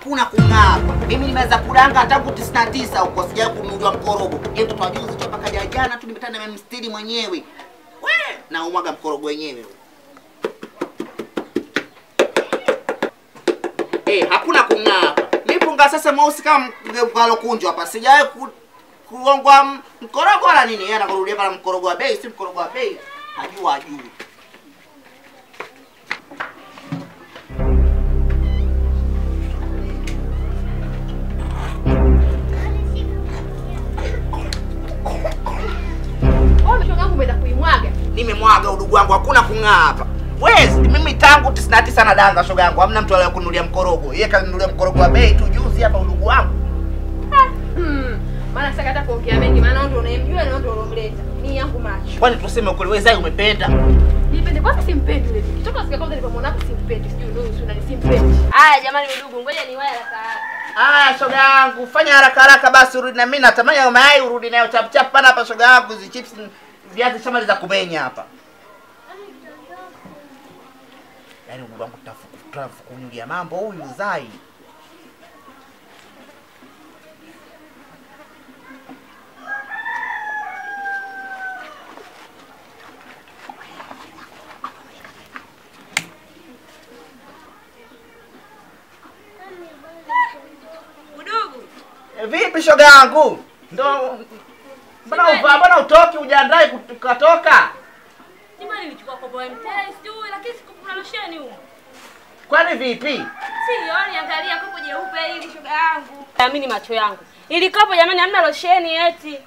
hakuna kung'aa hapa. Mimi nimeweza kudanga tangu 99 huko sijawahi kununuliwa mkorogo. Yeye mtoto wa juzi tu hapa kaja jana tu nimetana na mstiri mwenyewe. We, na umwaga mkorogo wenyewe. Eh, hakuna kung'aa hapa. Mimi punga sasa mweusi kama mgalo kunjwa hapa. Sijawahi ku kuongwa m- mkorogo wala nini. Yeye anakurudia kama mkorogo wa bei, si mkorogo wa bei. Hajua hajui. Wewe shoga yangu umeenda kuimwaga. nimemwaga udugu wangu, hakuna kung'aa hapa. Wezi, mimi tangu 99 na danga shoga yangu, hamna mtu aliyokununulia mkorogo. Yeye kaninunulia mkorogo wa bei tu juzi hapa udugu wangu. Hmm. Maana sasa hata kuongea mengi maana wewe ndio unayemjua na wewe ndio unomleta. Ni yangu macho. Kwani tuseme ukweli, wewe zai umependa? Nipende kwanza simpendi yule. Kitoka sikia kwanza nilipomwona hapo simpendi. Sijui ndio usuna ni simpendi. Haya jamani ndugu, ngoja ni waya haraka. Aya shoga yangu, fanya haraka haraka basi urudi na mimi natamani hayo mayai urudi nayo chap chap pana hapa shoga yangu, hizi chips viazi shamba za kumenya hapa. Yaani udugu wangu tutafuku- tutafukunyulia mambo huyu zai. Udugu. E, vipi shoga yangu? Ndo mbona uva mbona utoki ujiandae kut- ukatoka? Jamani nilichukua kopo ya mtele sijui lakini sikupuna losheni huko. Kwani vipi? Sioni, angalia kopo jeupe hili shoga yangu. Amini macho yangu. Ili kopo jamani hamna losheni eti.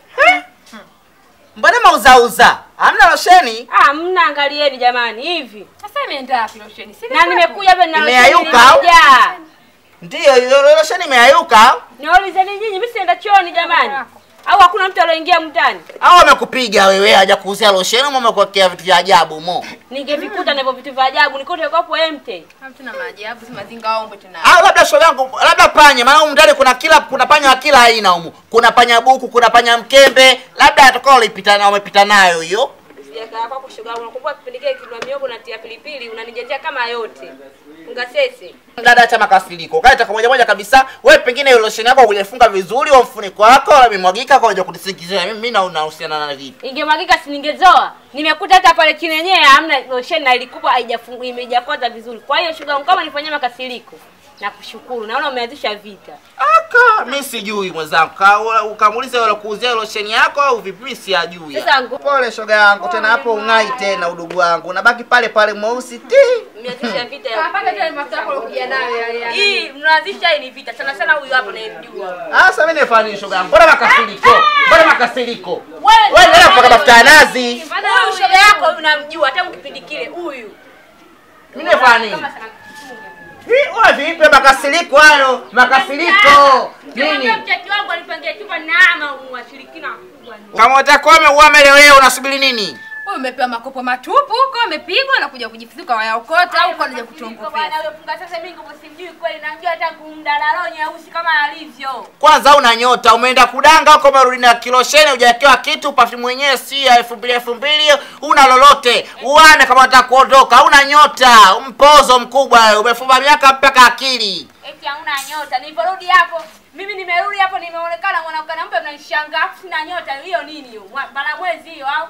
Mbona mauzauza? Hamna losheni? Ah, hamna angalieni jamani hivi. Sasa imeenda wapi losheni? Si Na nimekuja hapa na losheni Imeayuka au? moja. Ndiyo, hiyo losheni imeayuka Niwaulizeni nyinyi, mimi sienda chooni jamani. Au hakuna mtu alioingia mtani? au amekupiga wewe haja kuuzia losheni ama amekuwekea vitu vya ajabu mo? Ningevikuta navyo vitu vya ajabu, nikute kopo empty. Hamtuna maajabu, si mazinga ombwe tena. Au labda shoga yangu, labda panya, maana humu ndani kuna kila kuna panya wa kila aina humu. Kuna panya buku, kuna panya mkembe, labda atakao ulipita na umepita nayo hiyo. Sijakaa kwako shoga yangu. Unakumbuka kipindi kile kinua miogo na tia pilipili, unanijengea kama yote. Ungasese. Dada acha makasiriko. Kaita kwa moja moja kabisa. Wewe pengine hiyo losheni yako hujafunga vizuri au mfuniko wako wala imemwagika kwa kuja kunisingizia. Mimi na unahusiana na vipi? Ingemwagika si ningezoa. Nimekuta hata pale chini yenyewe hamna losheni na ilikuwa haijafungu imejakota vizuri. Kwa hiyo shoga yangu kama nifanyia makasiriko. Nakushukuru. Naona umeanzisha vita. Aka, mimi sijui mwenzangu. Ka ukamuuliza yule kuuzia losheni yako au vipi? Mimi siyajui. Sasa ngo- Pole shoga yangu, tena hapo ungai tena udugu wangu. Unabaki pale pale mweusi ti. Mmeanzisha vita ya Kapata tena mafuta yako ulikuja nayo yale yale. hii mnaanzisha hii ni vita sana sana huyu hapa nayemjua Sasa mimi nifanye nini shoga yangu? Mbona makasiriko? Mbona makasiriko? Wewe Wewe ndio unapaka mafuta ya nazi. huyu shoga yako huyu namjua tangu kipindi kile huyu Mimi nifanye nini? Kama sana- Hii wewe vipi makasiriko hayo? Makasiriko. Niambia Nini? mchati wangu alipangia chupa nama washirikina wakubwa. Kama utakuwa umeuama leo leo unasubiri nini? Wewe umepewa makopo matupu huko, umepigwa na kuja kujifunika wayaokota au kwa kuja kutuongopea. Funga sasa mimi ngopo simjui kweli namjua tangu mdalalo nyeusi kama alivyo. Kwanza una nyota, umeenda kudanga huko, umerudi na kilosheni, hujawekewa kitu, perfume mwenyewe si ya elfu mbili elfu mbili, una lolote uane kama unataka kuondoka, una nyota, mpozo mkubwa, umefumba miaka mpaka akili. Eti hauna nyota. Niliporudi hapo mimi nimerudi hapo nimeonekana mwanamke na mpe mnanishangaa afu sina nyota hiyo nini hiyo? Mwa- Bala mwezi hiyo au?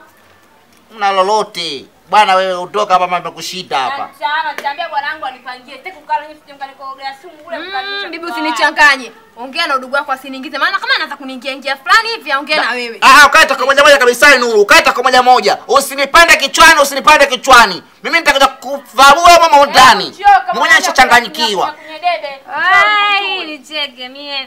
Una lolote bwana, wewe utoka hapa, mambo kushinda hapa. Sana nitaambia bwanangu anipangie. Sitaki kukaa nyinyi sije mkanikoroga sumu kule mkanisha. Mm, bibi usinichanganye. Ongea na udugu wako asiniingize. Maana kama anaanza kuniingia ingia fulani hivi, ongea na wewe. Ah, ukae toka moja moja kabisa, Nuru, ukae toka moja moja, usinipande kichwani, usinipande kichwani. Mimi nitakuja kuvamua mama ndani, mwenye nishachanganyikiwa. Kwenye debe. Ai, nicheke mie.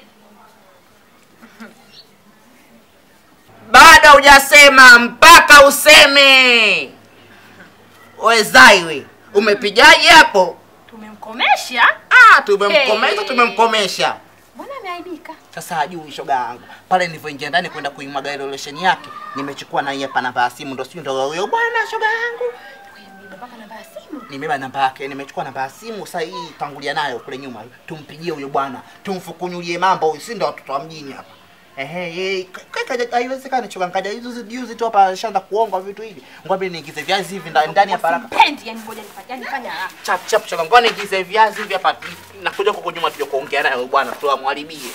bado hujasema mpaka useme. Wezai we, umepigaje hapo? Tumemkomesha? Ah, tumemkomesha, Hey. tumemkomesha. Mbona ameaibika? Sasa hajui shoga yangu. Pale nilivyoingia ndani kwenda kuimwaga ile losheni yake, nimechukua na hii hapa namba ya simu, ndo sio ndo huyo bwana shoga yangu. Mpaka namba ya simu. Nimebeba namba yake, nimechukua namba ya simu, sasa hii tangulia nayo kule nyuma. Tumpigie huyo bwana, tumfukunyulie mambo, huyu si ndo watoto wa mjini hapa. Ehe, yeye k- kaja haiwezekani choka kaja juzi juzi tu hapa shaanza kuonga vitu hivi. Ngoja niingize viazi hivi ndani ndani hapa haraka. Pendi yani ngoja nifanye yani fanya haraka. Chap chap choka ngoja niingize viazi hivi hapa. Nakuja huko nyuma tuje kuongea naye huyu bwana tu amwharibie.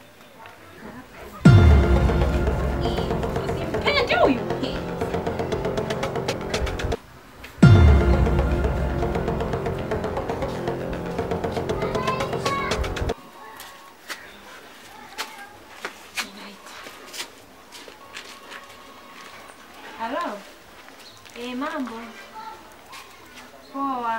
Simpendi huyu. Halo. Eh, mambo. Poa.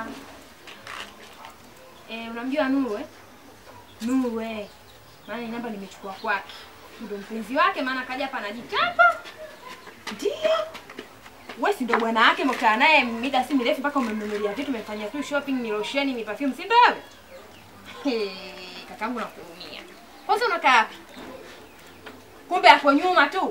Eh, unamjua Nuru eh? Nuru eh. Maana ni namba nimechukua kwake. Ndio mpenzi wake maana kaja hapa anajitapa. Ndio. Wewe si ndio bwana wake mkaa naye mida si mirefu mpaka umemnunulia vitu umefanyia tu shopping ni lotion ni perfume si ndio wewe? Hey, kakangu nakuumia. Kwanza unakaa wapi? Kumbe hapo nyuma tu.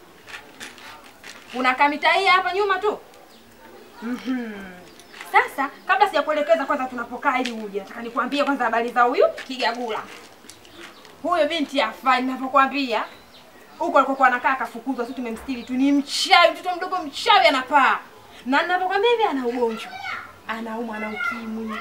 Unakaa mitaa hii hapa nyuma tu. Mhm. Sasa kabla sijakuelekeza kwanza tunapokaa ili uje, nataka nikwambie kwanza habari za huyu Kigagula. Huyo binti afai ninavyokuambia. Huko alikokuwa anakaa akafukuzwa, sisi tumemstiri tu, ni mchawi, mtoto mdogo mchawi anapaa. Na ninavyokuambia hivi ana ugonjwa. Anaumwa ana ukimwi.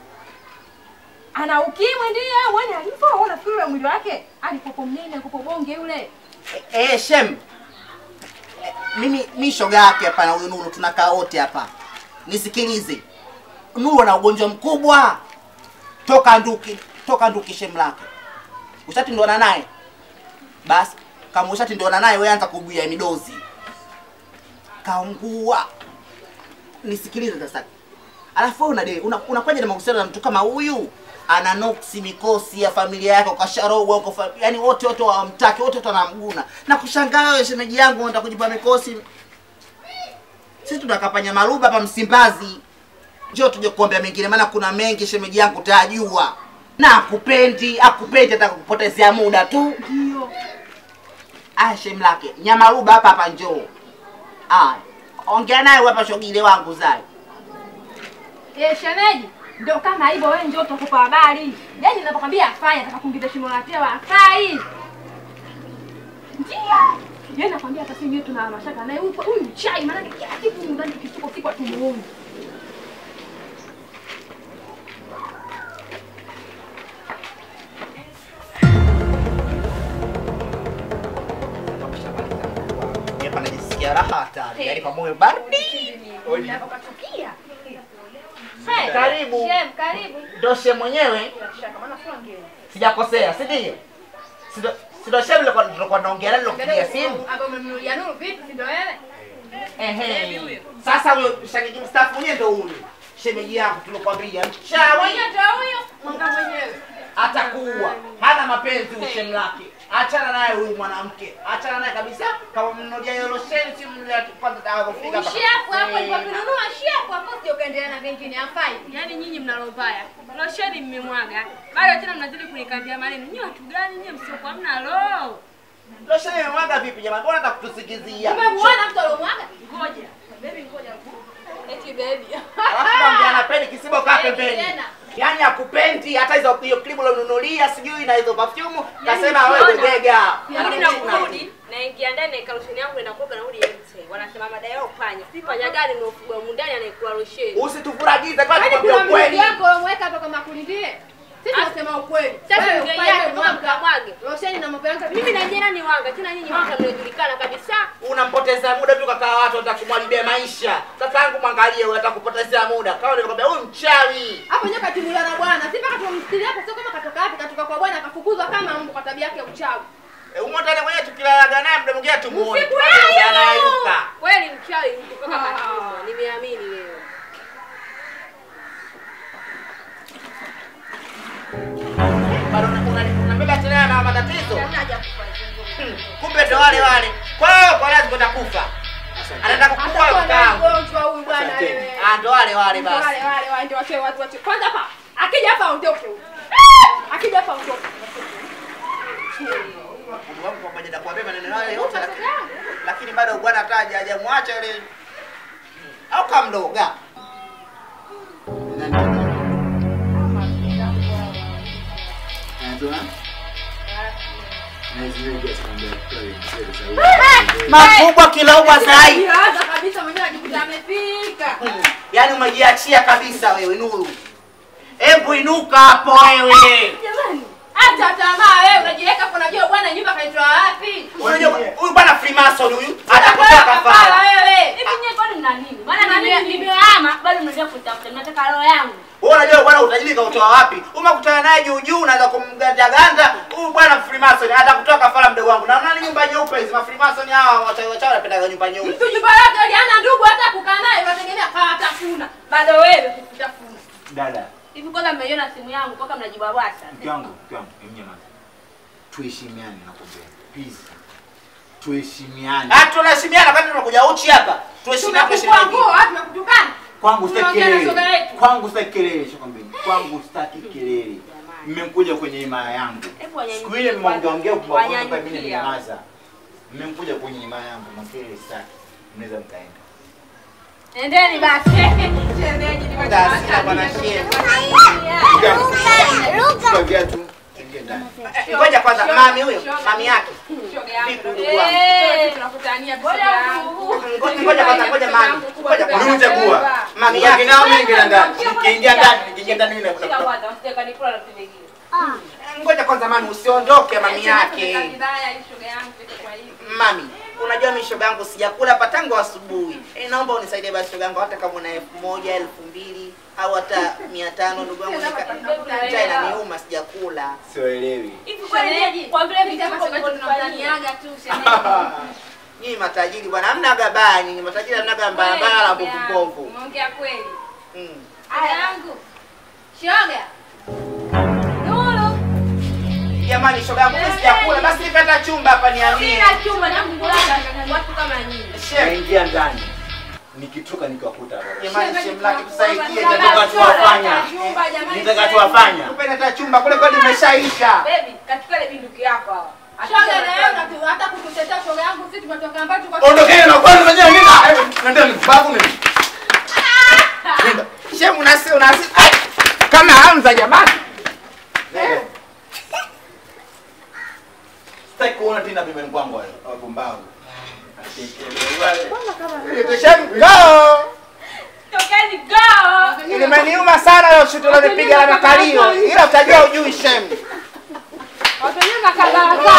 Ana ukimwi ndio, wewe alivyo, unaona fikiri mwili wake? Alipopo mnene, alipopo bonge yule. Eh, Shem. Eh, Mimi mi shoga yake hapa na huyu Nuru tunakaa wote hapa. Nisikilize. Nuru ana ugonjwa mkubwa. Toka nduki, toka nduki shem lake. Ushatindoana naye? Basi kama ushatindoana naye wewe anza kubuia midozi. Kaungua. Nisikilize sasa. Alafu wewe unade una, unakuja na mahusiano na mtu kama huyu? Ana noksi mikosi ya familia yako kasharogwa huko fa- yani wote wote wamtaki wote wote wanamguna. Na kushangaa wewe shemeji yangu unataka kujipa mikosi. Sisi tunakapanya maruba hapa Msimbazi. Njoo tuje kuombea mengine maana kuna mengi shemeji yangu utajua. Na akupendi, akupendi hata kukupotezea muda tu. Ndio. Ah, shem lake. Nyamaruba hapa hapa njoo. Ah, ongea naye hapa shogile wangu zai. Eh, shemeji, ndio kama hivyo wewe njoo tutakupa habari. Yaani ninapokwambia afanye ataka kuingiza shimo la tewa afai. Ndio. Yeye nakwambia hata sisi tuna mashaka naye huyu huyu mchai maana kila kitu ndani kituko siku atumuone. Hapa najisikia raha hatari. Yaani kwa moyo baridi. Ninapokatukia. Karibu. Shem, karibu. Ndo shem mwenyewe Shaka maana sio ngeni. sijakosea, si ndio? Sindo sindo shem nilikuwa nilikuwa naongea naye nilokupigia simu. Hapo umemnunulia Nuru vipi si ndio wewe? Ehe. Sasa huyo shagigi mstaafu mwenyewe ndo huyu. Shemeji yangu tulokwambia mchawi Mwenyewe ndio huyo, mwanga mwenyewe. atakuua. Hana mapenzi ushem lake. Achana naye huyu mwanamke. Achana naye kabisa. Kama mnunulia hiyo losheni si mnunulia kwanza atakapofika hapa. Ushapu hapo Eh, alipokununua shapu hapo sio kaendelea na vingine hafai. Yaani nyinyi mnalo mbaya. Losheni mmemwaga. Bado tena mnazidi kunikambia maneno. Nyinyi watu gani nyinyi msiokuwa mna roho? Losheni imemwaga vipi jamani? Mbona nataka kutusikizia? Umemuona mtu alomwaga? Ngoja. Baby ngoja. Eti baby. Alafu naongea anapendi kisibo kaa Pendi pembeni. tena. Yaani akupendi hata hizo hiyo klibu ulinunulia sijui na hizo perfume Yaani kasema wewe ukiona- bega. Mimi na kurudi naingia ndani na kalusheni yangu naenda kuoga narudi empty. Wanasema mada yao panya. Si panya gani ndio humu ndani anayekula losheni. Usitufuragize kwa Yaani tukwambia kuna ukweli. mlinzi wako umeweka hapa kama kulindie. Sisi tunasema ukweli. Sasa Wewe ongea ufanye yako mambo kama mkamwage. Losheni na mambo yangu. Mimi na jina ni wanga, tena nyinyi wanga mnajulikana kabisa. Unampotezea muda tu kakaa watu wanataka kumharibia maisha. Sasa yangu mwangalie wewe unataka kupotezea muda. Kama nilikwambia huyu mchawi. Hapo nyoka katimuliwa na bwana. Si mpaka tumstiri hapo sio kama katoka wapi katoka kwa bwana akafukuzwa kama mbwa kwa tabia yake ya uchawi. E, umotane mwenyewe tukilalaga naye muda mwingine tumuone. Usiku Tuanze yao! anayuka. Wewe ni mchawi mtu mpaka Ah. katuma. Nimeamini leo. Bado una- una- unabeba tena na matatizo. Hamna haja kufa hivyo. Hmm, Kumbe ndo wale wale. Kwa hiyo kwa lazima utakufa. Anataka kukuua Atakuwa na kakaangu. ugonjwa huyu bwana wewe. Ah, ndo wale wale Ndio basi. Wale wale wale ndio wache watu wache. Kwanza hapa akija hapa aondoke huyu. Akija hapa aondoke. Mungu wangu pamoja na kuambia maneno yale yote Uta lakini- yangu. lakini bado bwana hata haja- hajamwacha ile au kamloga. Makubwa kilaubwa zaidi. Niliwaza kabisa mwenyewe ajikuta amefika. Yaani umejiachia kabisa wewe Nuru. Hebu inuka hapo wewe. Jamani, hata tamaa wewe unajiweka hapo unajua bwana nyumba kaitoa wapi? Unajua huyu bwana Freemason huyu Utakuwa atakutoa kafara kafara. wewe. Hivi nyewe kwani mna nini? Maana Mna nime- nini? nimehama bado mnaendelea kunitafuta. Mnataka roho yangu. Wewe unajua bwana utajiri kautoa wapi? Umekutana naye juu juu unaanza kumgandaganda. Huyu bwana Freemason atakutoa kafara mdogo wangu. Na nani nyumba nyeupe hizi? Ma Freemason hawa wachawi wachawi wanapenda nyumba nyeupe. Mtu jumba lake aliana ndugu hata kukaa naye unategemea hawatafuna. Bado wewe kukutafuna. Dada, Hivi kwanza mmeiona simu yangu mpaka mnajibabasa. mke wangu, mke wangu, hebu nyamaza. Tuheshimiane nakwambia. Please. Tuheshimiane. Ah tunaheshimiana kwani tunakuja uchi hapa. Tuheshimiane Tumekukua nguo, tuheshimiane. watu tumekutukana. Kwangu sitaki Tunaongea na shoga kelele. yetu. Kwangu sitaki kelele, shakwambia. Kwangu sitaki kelele. Mmekuja kwenye himaya yangu. Hebu wanyanyukie Siku ile mmeongeongea kwanza. kwa mimi Wanyanyukie. nimenyamaza. Mmekuja kwenye himaya yangu, makelele sitaki. Mnaweza mkaenda. Endeni basi. Shemeji ni Ndio asila bwana shehe. Chukua viatu, ingia ndani. Eh, Ngoja kwanza mami huyo, mami yake. Shoga yangu. Vipi ndugu wangu? Eh, tunakutania Ngoja shoga yangu. Ngoja ngoja kwanza ngoja mami. Ngoja kwanza. Mimi nitakuwa. Mami yake. Ukinao mimi ningeenda ndani. Nikiingia ndani, nikiingia ndani mimi Shika nakuta. kwanza, usije kanikula na vitu vingine. Ngoja kwanza mami usiondoke mami yake. Vibaya hii shoga yangu peke kwa hivi. Mami, unajua mimi shoga yangu sijakula hapa tangu asubuhi. Eh, naomba unisaidie basi shoga yangu hata kama una elfu moja, elfu mbili au hata mia tano ndugu yangu nika- njaa inaniuma sijakula. Sielewi. Hivi Shemeji, kweli kwa vile sisi vitu hapa shoga yetu tunavyofanyia. tunamtaniaga tu shemeji. Nyinyi matajiri bwana, hamna gabaa nyinyi matajiri hamna gabaa bara la Kweli, mbovu shoga mbovu. yangu. Umeongea kweli. Mm. Shoga yangu. Shoga. Nuru. Jamani shoga yangu mimi sijakula, basi nipe hata chumba hapa niamie. Sina chumba na kungulana watu kama nyinyi. Shem, Naingia ndani. Nikitoka nikiwakuta hapa. jamani shem laki tusaidie. Nitatoka tuwafanya. Chumba jamani. Nitakachowafanya. Tupe hata chumba kule kodi imeshaisha. Baby, katika ile binduki yako hawa. Shoga na wewe unatu- hata kututetea shoga yangu sisi tumetoka mbali tuko Ondokeni na kwanza mwenyewe nini? Nenda mbavu mimi. Nenda. Shem unasi unasi Ai! kama Hamza jamani. Nenda. Sitaki kuona tena pembeni kwangu wale wapumbavu. Shem go. Tokeni go. Limeniuma sana leo shuti lonipiga la makalio. Ila utajua ujui Shem. Watu wenyewe makabala